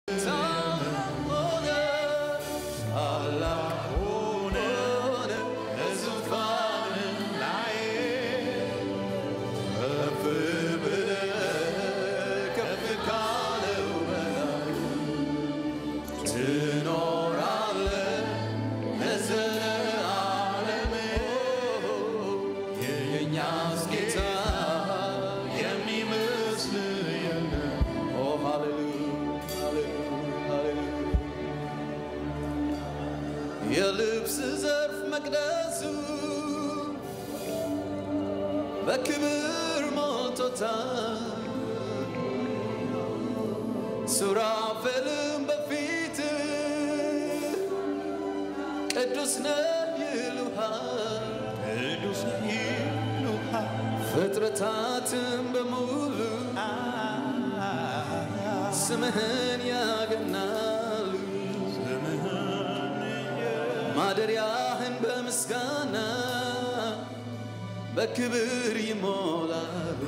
ሆነ ታላቅ ሆነ በዙፋን ላይ ከፍ ብለህ ከፍ ካለው በላይ ትኖራለህ ለዘለዓለም። የእኛስ ጌታ የሚመስል የለም። ኦ ሃሌሉያ ሃሌሉያ ሃሌሉያ የልብስ ዘርፍ መቅደሱ በክብር ሞልቶታል። ሱራፌልም በፊት ቅዱስ ነህ ይሉሃል፣ ቅዱስ ነህ ይሉሃል። ፍጥረታትም በሙሉ ስምህን ያገናሉ ማደሪያህን በምስጋና በክብር ይሞላል።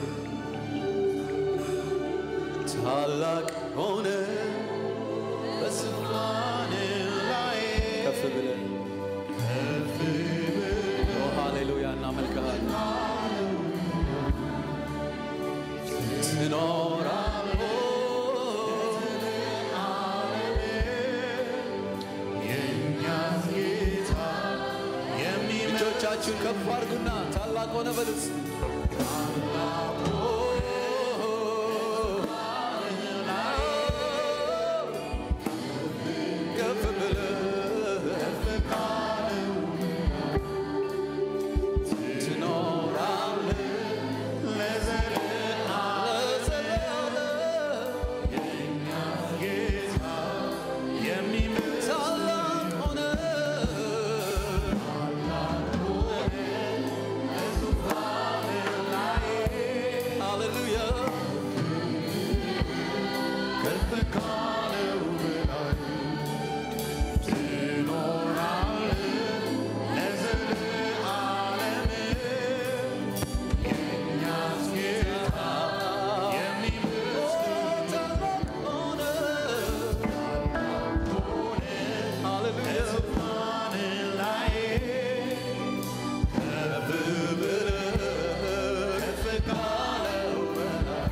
ታላቅ ሆነ በዙፋን ላይ ከፍ ብለን ኦ ሃሌሉያ እናመልክሃለን። ትኖራለህ እጆቻችሁን ከፍ አድርጉና ታላቅ ሆነ በሉት። ከፍ ብለህ ትኖራለህ ለዘላለም። ታላቅ ሆነህ ሃሌሉያ ከፍ ካለው በላይ ትኖራለህ ለዘለዓለም። የእኛስ ጌታ የሚመስል ታላቅ ሆነህ ሃሌሉያ ዙፋን ላይ ከፍ ብለህ ከፍ ካለው በላይ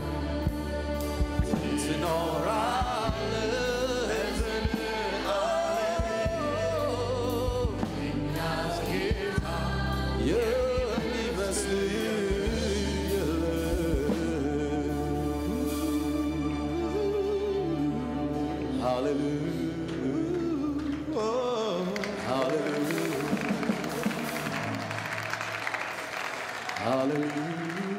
ትኖራለህ ለዘለዓለም። እኛስ ጌታ የሚመስል የለም። ሃሌሉያ ሃሌሉያ ሃሌሉያ